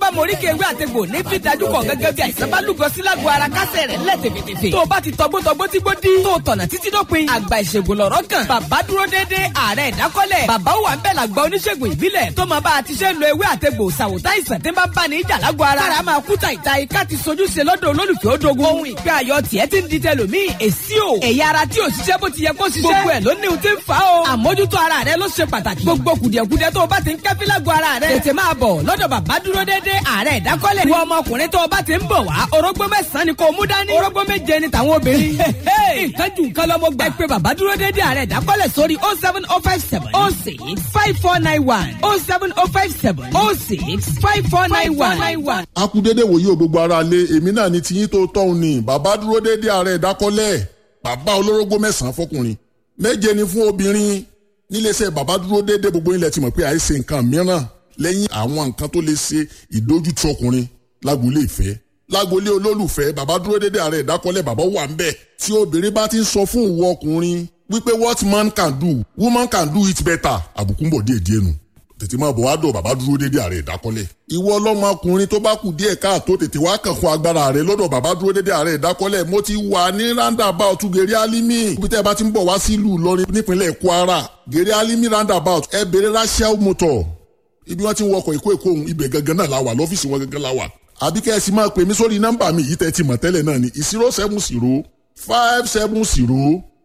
bá mọ oríkè ewé àtegbò ní fi dájú kọ gẹ́gẹ́ bí àìsàn bá lúgọ sí lágbo ara kásẹ̀ rẹ̀ lẹ̀ tèfètèfè. tó o bá ti tọgbótọgbó tí gbó dí. tó o tọ̀nà títí dópin. àgbà ìṣègùn lọ̀rọ̀ kan. bàbá dúró déédéé ààrẹ ìdákọ́lẹ̀. bàbá wà ń bẹ̀ làgbà oníṣègùn ìbílẹ̀. tó máa bá a ti ṣe ń lo ewé àtegbò ṣàwòtá ìsàn tí ń bá bá ní ìjà lágbo ara. kára máa kú tàìta ika ti sojú ṣe lọ́dọ̀ olólùfẹ́ òdogun. ohun ìgbé ayọ̀ tiẹ̀ ti ń di tẹlòmíì èsì o. ẹ̀yà ara tí ò ṣiṣẹ́ bó ti yẹ kó ṣiṣẹ́. gbogbo ẹ̀ ló ní ohun tí ń fa o. àmójútó ara rẹ ló ṣe pàtàkì. gbogbo kùdìẹ̀kudiẹ tó o bá ti ń kẹ́fí lágbo ara rẹ. tètè máa bọ̀ lọ́dọ̀ bàbá dúró déédéé ààrẹ ìdákọ́lẹ̀. wọ ọmọkùnrin tó o bá ti ń bọ̀ wá orógbó mẹ́sàn-án ni kò mú dání. orógbó méje ni tàwọn obìnrin. nǹkan jù nǹkan lọ́mọ gbà. ẹ pé bàbá dúró déédéé ààrẹ ìdákọ́lẹ̀ sórí oh seven oh five seven oh six five four nine one oh seven oh five seven oh six five four nine one. a kú dédé wòye o gbogbo ara lé èmi náà ni tiyín tó tọ́hún ni bàbá dúró dédé ààrẹ ìdákọ́lẹ̀ bàbá olórógbó mẹ́sàn-án fọkùnrin méje ni fún obìnrin níléeṣẹ́ bàbá dúró dédé gbogbo ilẹ̀ ti mọ̀ pé àìsè nǹkan mìíràn lẹ́yìn àwọn nǹkan tó lè ṣe ìdójútì ọkùnrin lágboolé ìfẹ́ lágboolé olólùfẹ́ bàbá dúró dédé ààrẹ ìdákọ́lẹ̀ bàbá wà ń bẹ̀ tí obìnrin bá ti ń sọ fún ìwọ ọkùnrin wípé what man can do woman can do it better àbùkù ń bọ̀ díẹ̀ díẹ̀ nù tètè máa bọ̀ wá dọ̀ bàbá dúró dédé ààrẹ ìdákọ́lẹ̀. ìwọ ọlọ́mọkùnrin tó bá kù díẹ̀ káàtó tètè wá kàn fún agbára rẹ lọ́dọ̀ bàbá dúró dédé ààrẹ ìdákọ́lẹ̀ mo ti wà ní roundabout gèrè alimi ibi tẹ́ ẹ bá ti ń bọ̀ wá sílùú Ìlọrin nípínlẹ̀ Kwara gèrè alimi roundabout ẹ bèrè rachel motor ibi wọ́n ti ń wọkọ̀ ìkó èkó ohun ibẹ̀ gangan náà la wà lọ́fíìsì wọn gangan la wà àbí kẹ́ ẹ sì máa pè mí sórí nọ́mbà mi yìí tẹ́ ti mọ̀ tẹ́lẹ̀ náà ni zero seven zero five seven zero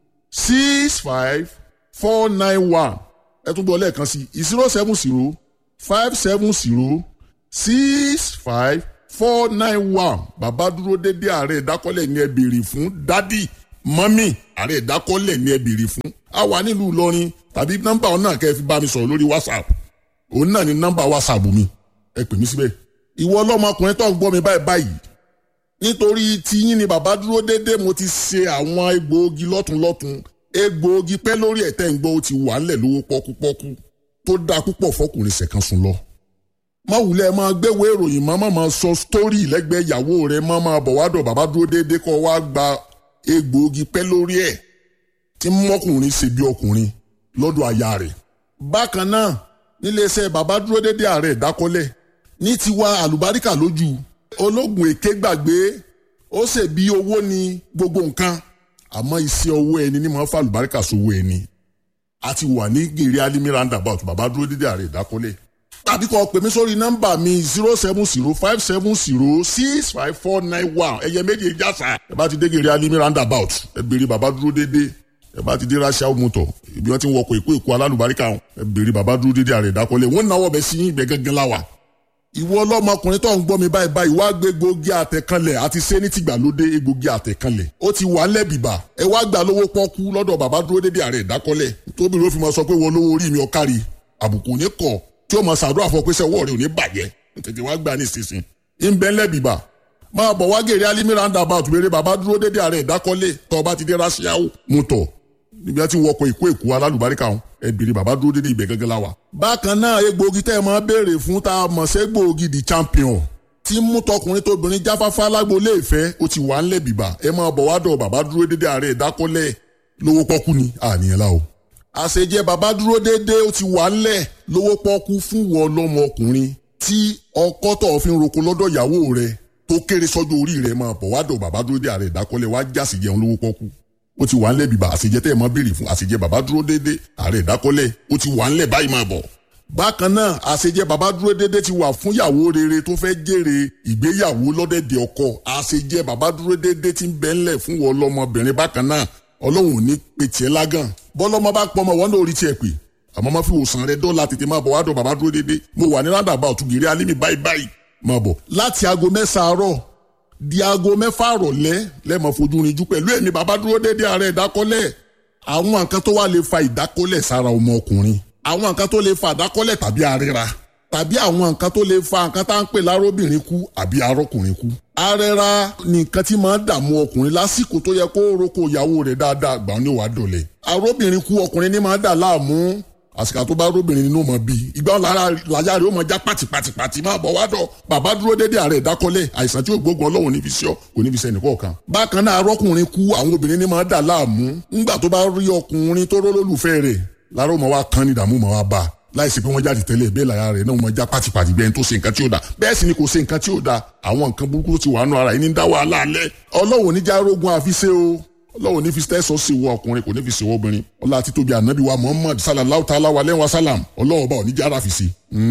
six five four nine one ẹ tún bọ̀ lẹ́ẹ̀kan sí zero seven zero five seven zero six five four nine one bàbá dúró dédé ààrẹ ìdákọ́lẹ̀ ní ẹ béèrè fún dádì mọ́mì ààrẹ ìdákọ́lẹ̀ ní ẹ béèrè fún a wà nílùú Ìlọrin tàbí nọ́mbà ọ̀nà kẹ́ ẹ fi bá mi sọ̀rọ̀ lórí WhatsApp òun náà ni nọ́mbà WhatsApp mi ẹ pè mí síbẹ̀ ìwọ ọlọ́mọkùnrin tó ń gbọ́ mi báyìí báyìí nítorí tiyín ni bàbá dúró dédé mo ti ṣe àwọn egbòogi lọ́tunlọ́tun egbòogi pẹ́ lórí ẹ̀tẹ́ ń gbọ́ ó ti wà ńlẹ̀ lówó pọ́kúpọ́kú tó dáa púpọ̀ fọkùnrin ṣẹ̀kan sùn lọ. má wulẹ̀ máa gbéwèé ìròyìn má máa sọ sítórì lẹ́gbẹ̀ẹ́ ìyàwó rẹ̀ má máa bọ̀ wá dọ̀ bàbá dúró déédéé kọ́ wá gba egbòogi pẹ́ lórí ẹ̀ tí mọ́kùnrin ṣe bí ọkùnrin lọ́dọ̀ aya rẹ̀. bákan náà níléeṣẹ́ bàbá dúró déédéé ààrẹ ìdákọ́lẹ̀ ní tiwa àlùbáríkà lójú ológun èké gbàgbé ó ṣe bí owó ni gbogbo nǹkan àmọ́ iṣẹ́ owó ẹni ní máa ń fa àlùbáríkà sówó ẹni a ti wà ní gèrè alimi roundabout bàbá dúró dídé ààrẹ ìdákọ́lẹ̀ tàbí kọ́ pè mí sórí nọ́mbà mi zero seven zero five seven zero six five four nine one ẹ̀yẹ méje jásà ẹ bá ti dé gèrè alimi roundabout ẹ béèrè bàbá dúró dédé ẹ bá ti dé rachel motor ibi wọn ti ń wọkọ̀ èkó èkó alálùbáríkà ẹ béèrè bàbá dúró dédé ààrẹ ìdákọ́lẹ̀ wọ́n náwó bẹ sí ibẹ̀ gángan láwà ìwọ ọlọ́mọkùnrin tó ń gbọ́ mi báyìí báyìí wá gbé egbògi àtẹ̀kanlẹ̀ àti sẹ́ni tìgbàlódé egbògi àtẹ̀kanlẹ̀ ó ti wà lẹ́bìbà ẹ wá gbà lówó pọ́kú lọ́dọ̀ bàbá dúró dédé ààrẹ ìdákọ́lẹ̀ tóbi ló fi máa sọ pé wọ́n lówó orí mi ọ̀kárí àbùkù ní kọ̀ tí ó máa ṣàdúrà fún ọ pé sẹ́wọ́ rẹ̀ ò ní bàjẹ́ tètè wá gbà ní ìsinsin ń bẹ́ lẹ́bìbà máa bọ̀ wá gèrè alimi roundabout béèrè bàbá dúró dédé ààrẹ ìdákọ́lẹ̀ tó bá ti dé rasiawo mutọ̀ níbi tí wọ́n kọ ìkó èkó alálùbáríkà wọn ẹ bèrè bàbá dúró dédé ibẹ̀ gẹ́gẹ́ la wa. bákan náà egbòogi tẹ́ ẹ máa béèrè fún tá a mọ̀ sí egbòogi the champion tí mú tọkùnrin tóbìnrin jáfáfá lágboolé ìfẹ́ ó ti wà ńlẹ̀ bìbà ẹ máa bọ̀ wá dọ̀ bàbá dúró dédé ààrẹ ìdákọ́lẹ̀ lówó pọ́kú ni àníyàn la o. àṣejẹ bàbá dúró dédé ó ti wà ńlẹ̀ lówó pọ́kú fún wọn lọ́mọ ọkùnrin tí ọkọ tó fi ń roko lọ́dọ̀ ìyàwó rẹ̀ tó kéré sọ́jọ́ orí rẹ̀ máa bọ̀ wá dọ̀ bàbá dúró dédé ààrẹ ìdákọ́lẹ̀ wá jásì jẹun lówó pọ́kú ó ti wà ńlẹ̀ bìbà àṣejẹ tẹ́ ẹ máa béèrè fún àṣejẹ bàbá dúró déédéé ààrẹ ìdákọ́lẹ̀ ó ti wà ńlẹ̀ báyìí máa bọ̀. bákan náà àṣejẹ bàbá dúró déédéé ti wà fún ìyàwó rere tó fẹ́ jèrè ìgbéyàwó lọ́dẹ̀dẹ̀ ọkọ àṣejẹ bàbá dúró déédéé ti ń bẹ ńlẹ̀ fún wọn lọ́mọbìnrin bákan náà ọlọ́run ò ní pe tiẹ̀ lágàn bọ́lọ́mọ bá pọ̀ ọmọ wọn náà orí tiẹ̀ pè àmọ́ má fi wòsàn rẹ dọ́là tètè máa bọ̀ wá dọ̀ bàbá dúró déédéé mo wà ní rádàbà òtúgìrì alímì báyìí báyìí máa bọ̀ láti aago mẹ́sàn-án àárọ̀ di aago mẹ́fà rọ̀lẹ́ lẹ́mọ̀ fojú rinjú pẹ̀lú ẹ̀mí bàbá dúró déédéé ààrẹ ìdákọ́lẹ̀ àwọn nǹkan tó wà lè fa ìdákọ́lẹ̀ sára ọmọ ọkùnrin àwọn nǹkan tó lè fa ìdákọ́lẹ̀ tàbí àríra tàbí àwọn nǹkan tó lè fa nǹkan tá à ń pè lárobìnrin kú àbí arọ́kùnrin kú. arẹra ni nǹkan tí máa ń dààmú ọkùnrin lásìkò tó yẹ kó roko ìyàwó rẹ̀ dáadáa gbà ní wàá dọ̀lẹ̀. arọ́bìnrin kú ọkùnrin ní máa ń dà láàmú àsìkò tó bá róbìnrin nínú mọ̀ bíi ìgbà lára làyà rẹ̀ ó mọ̀ já pàtìpàtìpàtì máa bọ̀ wá dọ̀ bàbá dúró dédé ààrẹ ìdákọ́lẹ̀ àìsàn tí ó gbógun ọlọ́run níbi sí ọ kò níbi sẹ́ni kọ̀ọ̀kan. bákan náà arọ́kùnrin kú àwọn obìnrin ní máa dà láàmú ńgbà tó bá rí ọkùnrin tó rólólùfẹ́ rẹ̀ lára ó mọ̀ wá kan ní ìdààmú mọ̀ wá bá láìsí pé wọ́n jáde tẹ́lẹ̀ bẹ́ẹ̀ lára rẹ̀ náà wọ́n já pátipàti bẹ́ẹ̀ tó ṣe nǹkan tí ó da bẹ́ẹ̀ sì ni kò ṣe nǹkan tí ó da àwọn nǹkan burúkú tó ti wà nù ara yìí ní dá wàhálà alẹ́ ọlọ́wọ́ oníjà rogun àfiṣe o ọlọ́wọ́ ní fi tẹ́sán sí wọ ọkùnrin kò ní fi sí wọ obìnrin ọlá títóbi ànábì wa muhammad sallallahu ta'ala wa lẹ́wọ̀n salam ọlọ́wọ́ bá oníjà ara fi sí.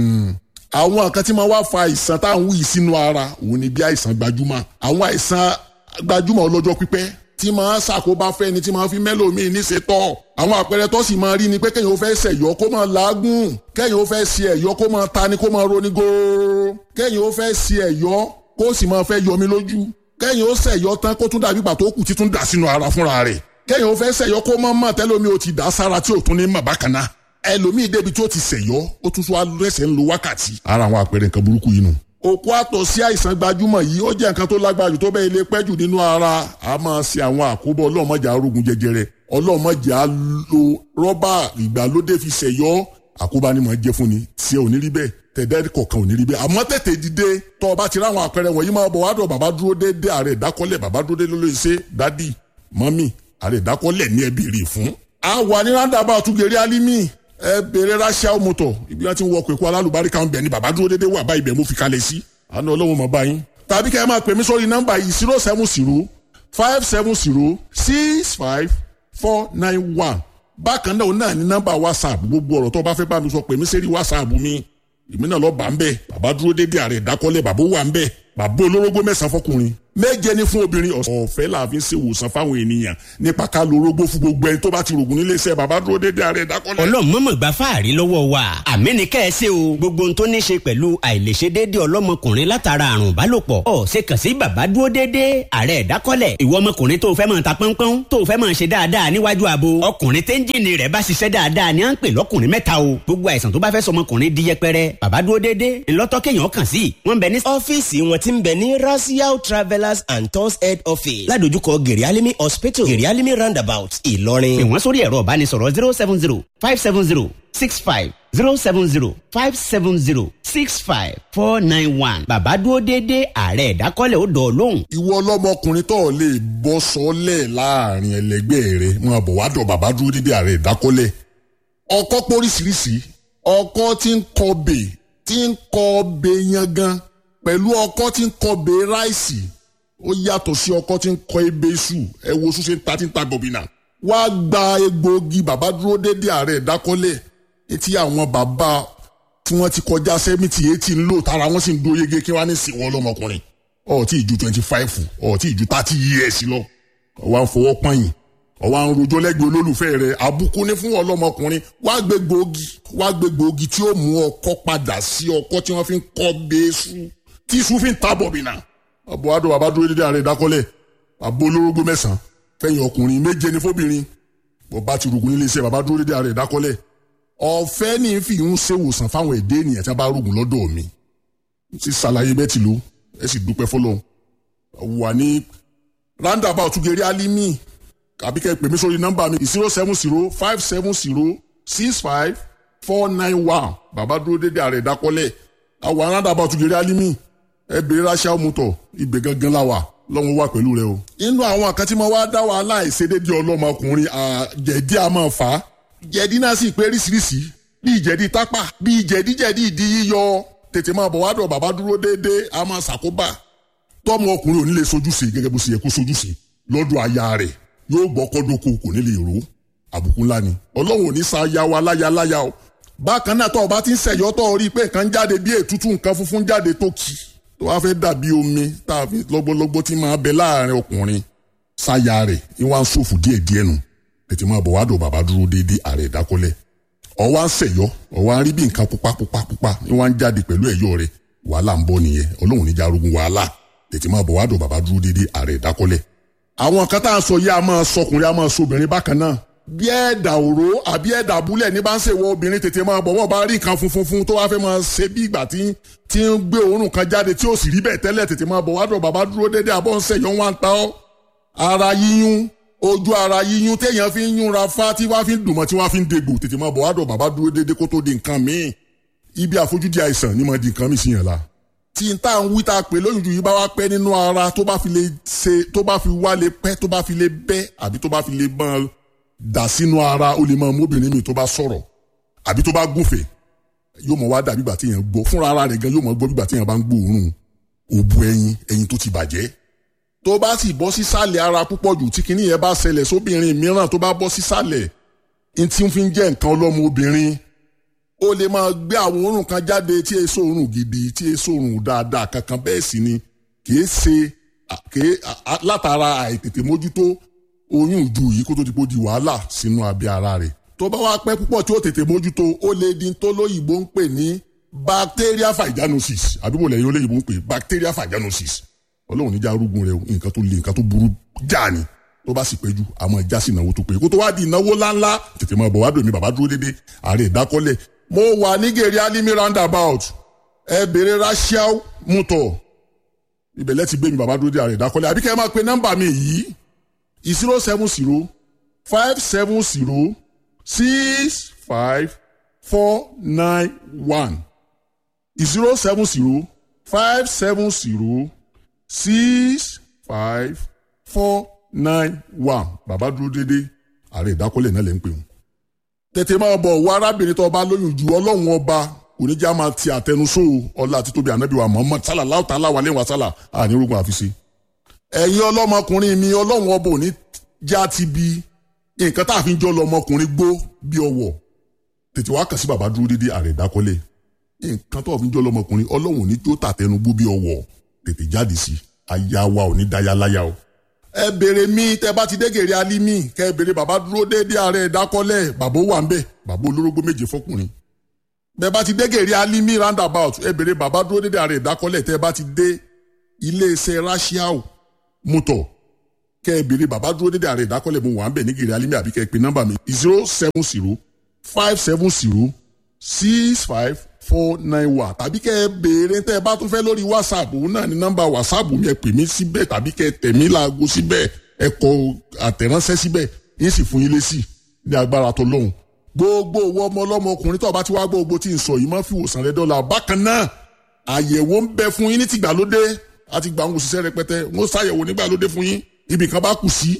àwọn nǹkan tí máa wá fa àìsàn tá à ń wí sínú ara òun ni bí àìsàn gbajúmọ̀ àwọn àìsàn gbajúmọ̀ ọlọ́jọ́ pípẹ́ tí máa ṣàkóbá fẹ́ni tí máa fi mẹ́lòmíì níṣetọ́ àwọn àpẹẹrẹ tó sì máa rí ni pé kéèyàn ó fẹ́ ṣẹ̀yọ́ kó máa làágùn kéèyàn ó fẹ́ ṣe ẹ̀yọ́ kó máa tani kó máa roni góóró kéèyàn ó fẹ́ ṣe ẹ̀yọ́ kó sì máa fẹ́ yọmi lójú kéèyàn ó ṣẹ̀yọ́ tán kó tún dàbí ìgbà tó kù títún dà sínú ara fúnra rẹ̀ kéèyàn ó fẹ́ ṣẹ̀yọ́ kó máa mọ̀ tẹ́lómi ó ti dà sára tí ò tún ní mọ̀ bákan náà ẹlòmíì débi tó ti ṣẹ̀yọ́ ó tún tún alẹ́sẹ̀ ń lo wákàtí. ara àwọn àpẹẹrẹ nǹkan burúkú yìí nù òkú àtọ̀ sí àìsàn gbajúmọ̀ yìí ó jẹ́ nǹkan tó lágbára jù tó bẹ́ẹ̀ ilé pẹ́ jù nínú ara a máa ṣe àwọn àkóbọ̀ ọlọ́mọdé arógun jẹjẹrẹ ọlọ́mọdé á lo rọ́bà ìgbàlódé fi ṣẹ̀yọ́ àkóbá ni màá jẹ́ fún ni tí ẹ ò ní rí bẹ́ẹ̀ tẹ̀dẹ́ kọ̀ọ̀kan ò ní rí bẹ́ẹ̀ àmọ́ tètè dìde tọ́ ọ bá ti ráwọn àpẹẹrẹ wọ̀nyí máa bọ̀ wádọ̀ bàbá dúró déédé ààrẹ ìdákọ́lẹ̀ bàbá dúró déédé ló lè ṣe dádì mọ́mì ààrẹ ìdákọ́lẹ̀ ní ẹbí rè fún. a wà ní rándàbà àtúgẹ̀rẹ́ alimi ẹ bèrè ráṣíà mọ́tò ibi wọn ti ń wọ pẹ̀kú alálùbáríkà ń bẹ̀ ni bàbá dúró déédé wà bá ibẹ̀ mo fi kalẹ̀ sí àná ọlọ́run mọ̀ báyìí. tàbí kẹ́ ẹ máa pè mí sórí nọ́mbà yìí zero seven zero five seven zero six five four nine one. bákan náà náà ní nọ́mbà whatsapp gbogbo ọ̀rọ̀ tó bá fẹ́ bá mi sọ pè mí sẹ́rí whatsapp mi èmi náà lọ bá ń bẹ̀ bàbá dúró déédé ààrẹ ìdákọ́lẹ̀ bàbá wà ń bẹ̀ bàbá olórógbó mẹ́sàn-án fọkùnrin méje ní fún obìnrin ọ̀fẹ́ la fi ń ṣe ìwòsàn fáwọn ènìyàn nípa ká lo orógbó fún gbogbo ẹni tó bá ti rògùn nílé iṣẹ́ bàbá dúró déédéé ààrẹ ìdákọ́lẹ̀. ọlọ́run mọ̀mọ́ gba fáàrí lọ́wọ́ wa àmì ní kẹ́ ẹ ṣe o gbogbo ohun tó ní ṣe pẹ̀lú àìlèṣe déédéé ọlọ́mọkùnrin látara àrùn ìbálòpọ̀ ọ̀ ṣe kàn sí bàbá dúró déédéé ààrẹ ìdákọ́lẹ̀ ìwọ ọmọkùnrin tó fẹ́ máa ta pọ́npọ́n tó fẹ́ máa ṣe dáadáa níwájú abo ọkùnrin téńjìnì rẹ̀ bá ṣiṣẹ́ dáadáa ni à ń pè lọ́kùnrin mẹ́ta o gbogbo àìsàn tó bá fẹ́ sọmọkùnrin di yẹpẹrẹ bàbá dúró déédéé ńlọ́tọ́ kéèyàn kàn sí wọ́n bẹ ní. ọ́fíìsì wọn ti ń bẹ ní rasiao travellers and tours head office ládojúkọ gerialimi hospital gerialimi roundabout ìlọrin. pè wọ́n sórí ẹ̀rọ ìbánisọ̀rọ̀ zero seven zero five seven zero six five zero seven zero five seven zero six five four nine one bàbá dúró déédéé ààrẹ ìdákọ́lẹ̀ ó dọ̀ lóhùn. ìwọ ọlọ́mọkùnrin tó lè bọ́ sọ́lẹ̀ láàrin ẹlẹgbẹ́ rẹ wọn bọ̀ wá dọ̀ bàbá dúró déédéé ààrẹ ìdákọ́lẹ̀ ọkọ́ póríṣiríṣi ọkọ́ tí ń kọbè tí ń kọbè yangan pẹ̀lú ọkọ́ tí ń kọbè ráìsì ó yàtọ̀ sí ọkọ́ tí ń kọ ebè iṣu ẹ wo ṣúṣe ta tí ń ta gbọ̀bìnà wá gba egbòogi bàbá dúró déédéé ààrẹ ìdákọ́lẹ̀ etí àwọn bàbá tí wọ́n ti kọjá sẹ́mìtì eighty ń lò tára wọ́n sì ń dó yege kí wọ́n á ní sìn wọ́n lọ́mọkùnrin ọ̀ tí ì ju twenty five ọ̀ tí ì ju thirty years lọ ọ̀wá ń fọwọ́ pọ́yìn ọ̀wá ń rojọ́ lẹ́gbẹ̀ẹ́ olólùfẹ́ rẹ̀ àbùkù ní fún ọlọ́mọkùnrin wá gbé gbòógì wá gbé gbòógì tí ó mú ọkọ́ padà sí ọkọ́ tí wọ́n fi ń kọ́ bẹ́ẹ́sù tí iṣu fi ń ta bọ̀bìnà ọ̀bọ̀ adó bàbá dúró dédé ààrẹ ìdákọ́lẹ̀ àbó olórógbó mẹ́sàn-án fẹ̀yìn ọkùnrin méje ní fóbìnrin bọ̀bá ti rògùn nílé iṣẹ́ bàbá dúró dédé ààrẹ ìdákọ́lẹ̀ ọ̀fẹ́ ní fi ń ṣèwòsàn fáwọn èdè ènìyàn tí wọ́n bá rògùn lọ́dọ̀ mi ti ṣàlàyé bẹ́ẹ̀ ti lò ẹ sì dúpẹ́ fọlọ́run wà ní roundabout gẹ̀rẹ́ alimi àbí kẹ́ ẹ pè mí sórí nọ́mbà mi zero seven zero five seven zero six five four nine one bàbá dúró dédé ààrẹ ìdákọ́lẹ̀ àwọn roundabout gẹ̀rẹ́ alimi ẹ bèrè ráṣà mọ́tò ibẹ̀ gangan la wà lọ́wọ́ wà pẹ̀lú rẹ o. inú àwọn àkàtí máa wá dá wàhálà ìṣedédé ọlọ́mọkùnrin jẹ̀dí a máa fà á jẹ̀dí náà sì pé ríṣiríṣi bíi jẹ̀dí tápà bíi jẹ̀díjẹ̀dí ìdí yíyọ tètè máa bọ̀ wá dọ̀ bàbá dúró déédéé a máa ṣàkóbá tọ́mọ ọkùnrin ò ní lè sojúṣe gẹ́gẹ́ bó ṣe yẹ kó sojúṣe lọ́dọ̀ aya rẹ̀ yóò gbọ́ kọ́dọ́kọ kò ní lè ró àbùkù ńlá ni ọlọ́run ò ní sa aya wa láya láya o bákan náà tọ́ ọ bá ti ń ṣẹ̀yọ́ tọ́ ọ rí i pé nǹkan jáde bí ètútù nǹkan funfun jáde tó kì tó wá fẹ́ dàbí omi tá a fi lọ́gbọ́lọ́gbọ́ tí máa bẹ láàrin ọkùnrin sáya rẹ̀ ní wọ́n á ṣòfò díẹ̀díẹ̀ nù tètè máa bọ̀ wá dò bàbá dúró déédéé ààrẹ ìdákọ́lẹ̀ ọwọ́ à ń ṣẹ̀yọ́ ọwọ́ à ń rí bí nǹkan pupa pupa pupa ní wọ́n á ń jáde pẹ̀lú ẹ̀yọ́ rẹ̀ wàhálà ń bọ̀ nìyẹn ọlọ́run níjà arógun wàhálà tètè máa bọ̀ wá dò bàbá dúró déédéé ààrẹ ìdákọ́lẹ̀. àwọn kan tá à ń sọ yìí a máa sọkùnrin a máa sọbìnrin bákan náà bí ẹ̀dà òró àbí ẹ̀dà abúlẹ̀ ní bá ń ṣèwọ obìnrin tètè máa bọ̀ wọ́n bá rí nǹkan funfun fun tó wá fẹ́ máa ṣe bí ìgbà tí tí ń gbé òórùn kan jáde tí ó sì rí bẹ́ẹ̀ tẹ́lẹ̀ tètè máa bọ̀ wá dọ̀ bàbá dúró déédéé àbọ̀ ń ṣẹ̀yọ́ wọn ta ọ́ ara yíyún ojú ara yíyún téèyàn fi ń yúnra fá tí wọ́n fi ń dùnmọ́ tí wọ́n fi ń degbò tètè máa bọ̀ wá dọ̀ bàbá dúró déédéé kó tó di nǹkan míì ibi àfojúdi àìsàn ni mo di nǹkan míì sí yẹn la tí n tá à ń wí tá a pè lóyún ju yìí bá wá pẹ́ nínú ara tó bá fi lè ṣe tó bá fi wá lè pẹ́ tó bá fi lè bẹ́ àbí tó bá fi lè mọ́ dà sínú ara ó lè máa móbìnrin mi tó bá sọ̀rọ̀ àbí tó bá gúnfẹ̀ yóò mọ̀ wá dàbí ìgbà tí èèyàn gbọ́ fúnra ara rẹ̀ gan yóò mọ̀ gbọ́ bí ìgbà tí èèyàn bá ń gbóòórùn òbu ẹyin ẹyin tó ti bàjẹ́ tó bá sì bọ́ sísàlẹ̀ ara púpọ̀ jù tí kinní yẹn bá ṣẹlẹ̀ sóbìnrin mìíràn tó bá bọ́ sísàlẹ̀ n tí ń fi jẹ́ nǹkan ọlọ́mọ obìnrin ó lè máa gbé àwọn òórùn kan jáde tí èso òórùn gidi tí èso òórùn dáadáa kankan bẹ́ẹ̀ sì ni kìí ṣe kìí látara àìtètè mójútó oyún ìju yìí kó tó ti kó di wàhálà sínú abẹ́ ara rẹ̀ tó bá wá pẹ́ púpọ̀ tí ó tètè mójútó ó lè di tó lóyìnbó ń pè ní bacteria vaginosis àbíbò lẹ́yìn olóyìnbó ń pè bacteria vaginosis ọlọ́run níjà arúgbó rẹ nǹkan tó le nǹkan tó burú já ni tó bá sì péjú àmọ́ ìjà sí ìnáwó tó pé kó tó wá di ìnáwó ńláńlá tètè máa bọ̀ wá dòmí bàbá dúró dédé ààrẹ ìdákọ́lẹ̀ mo wà ní gèrè alimi roundabout ẹ bèrè rachel mutọ ibẹ̀lẹ̀ ti gbé mi bàbá dúró dé ààrẹ ìdákọ́lẹ̀ àbí kẹ́ ẹ máa pe nọ́mbà mi yìí zero seven zero five seven zero six five four nine one zero seven zero five seven zero six five four nine one bàbá dúró dédé ààrẹ ìdákọ́lẹ̀ náà lè ń pè wọ́n. tètè máa bọ̀ wá arábìnrin tó bá lóyún ju ọlọ́run ọba oníjà máa ti àtẹnusó ọlá àti tóbi ànábì wa Muhammad sálà láwùtà aláwa lẹ́wọ̀n sálà ànírógun àfiṣe. ẹ̀yin ọlọ́mọkùnrin mi ọlọ́run ọba òní já ti bi nǹkan tá a fi ń jọ lọmọkùnrin gbó bí ọwọ́ tètè wá kàn sí bàbá dúró dédé ààrẹ ìdákọ́lẹ̀ nǹkan tó a fi ń jọ lọmọkùnrin ọlọ́run òní tó tàtẹnugbó bí ọwọ́ tètè jáde sí aya wa ò ní daya láya o. ẹ béèrè mi tẹ bá ti dégèrè alimi kẹ ẹ béèrè bàbá dúró déédéé ààrẹ ìdákọ́lẹ̀ bàbá ó wà ń bẹ bàbá olórógbó méje fọkùnrin. bẹ bá ti dégèrè alimi roundabout ẹ béèrè bàbá dúró déédéé ààrẹ ìdákọ́lẹ̀ tẹ bá ti dé iléeṣẹ́ rashiao mọ́tò kẹ ẹ béèrè bàbá dúró déédéé ààrẹ ìdákọ́lẹ̀ mo wà ń bẹ ní gèrè alimi àbí kẹ ẹ pe nọ́mbà mi zero seven zero five seven zero six five four nine one tàbí kẹ́ ẹ béèrè tẹ́ ẹ bá tún fẹ́ lórí whatsapp òun náà ní nọ́mbà whatsapp mi ẹ pè mí síbẹ̀ tàbí kẹ́ ẹ tẹ̀ mí láago síbẹ̀ ẹ kọ àtẹ̀ránṣẹ́ síbẹ̀ yín sì fún yín lésì ní agbára tó lóhùn. gbogbo owó ọmọ ọlọ́mọ ọkùnrin tó bá ti wá gbogbo tí ń sọ yìí máa fi wòsàn rẹ dọ́là bákan náà àyẹ̀wò ń bẹ fún yín ní tìgbàlódé àti gbà ń òṣìṣẹ́ rẹpẹtẹ wọ́n ṣàyẹ̀wò nígbàlódé fún yín ibì kan bá kù sí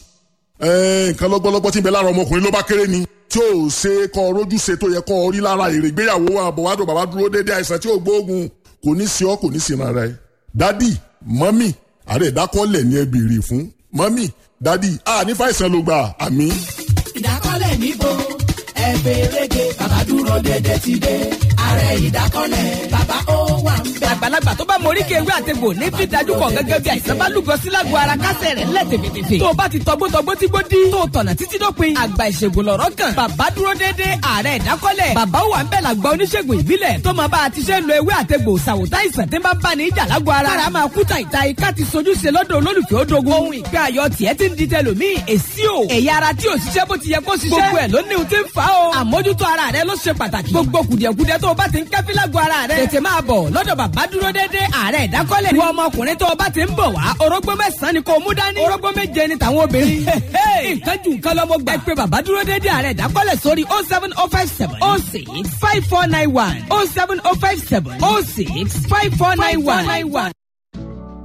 nǹkan lọ́gbọ́lọ́gbọ́ tí ń bẹ lára ọmọkùnrin ló bá kéré ni tí ò ṣe kọ́ rójú ṣe tó yẹ kọ́ rí lára èrè ìgbéyàwó àbọ̀wádùn bàbá dúró déédéé àìsàn tí ò gbóògùn kò ní sí ọ kò ní sí rárá ẹ. dádì mọ́mì ààrẹ ìdákọ́lẹ̀ ni ẹ béèrè fún mọ́mì dádì a ní fàìsàn ló gbà àmì. ìdákọ́lẹ̀ níbo ẹ béèrè dé bàbá dúró déédéé ti dé ààrẹ ìdákọ́lẹ̀ bàbá ó wà ń bẹ̀. àgbàlagbà tó bá morí kéwé àtegbò ní fi dájú kọ gẹ́gẹ́ bí àìsàn bá lúgọ sí lágbo ara kásẹ̀ rẹ̀ lẹ̀ tèfètèfè. tó o bá ti tọgbótọgbó tí gbó dí. tó o tọ̀nà títí dópin. àgbà ìṣègùn lọ̀rọ̀ kan. bàbá dúró déédé ààrẹ ìdákọ́lẹ̀. bàbá wà ń bẹ̀ làgbà oníṣègùn ìbílẹ̀. tó máa bá a ti ṣe ń lo ewé àtegbò ṣàwòtá ìsàn tí ń bá ń bá ní ìjà lágbo ara. kára máa kú tàìta ika ti sojú ṣe lọ́dọ̀ olólùfẹ́ odogun. ohun ìgbé ayọ̀ tiẹ̀ ti ń di tẹlòmíì. èsì o. ẹ̀yà ara tí ò ṣiṣẹ́ bó ti yẹ kó ṣiṣẹ́. gbogbo ẹ̀ ló ní ohun tí ń fa o. àmójútó ara rẹ ló ṣe pàtàkì. gbogbo kùdìẹ̀kudiẹ tó o bá ti ń kẹ́fí lágbo ara rẹ. tètè máa bọ̀ lọ́dọ̀ bàbá dúró déédéé ààrẹ ìdákọ́lẹ̀. wọ ọmọkùnrin tó o bá ti ń bọ̀ wá orógbó mẹ́sàn-án ni kò mú dání. orógbó méje ni tàwọn obìnrin. nǹkan jù nǹkan lọ́mọ gbà. ẹ pé bàbá dúró déédéé ààrẹ ìdákọ́lẹ̀ sórí oh seven oh five seven oh six five four nine one oh seven oh five seven oh six five four nine one.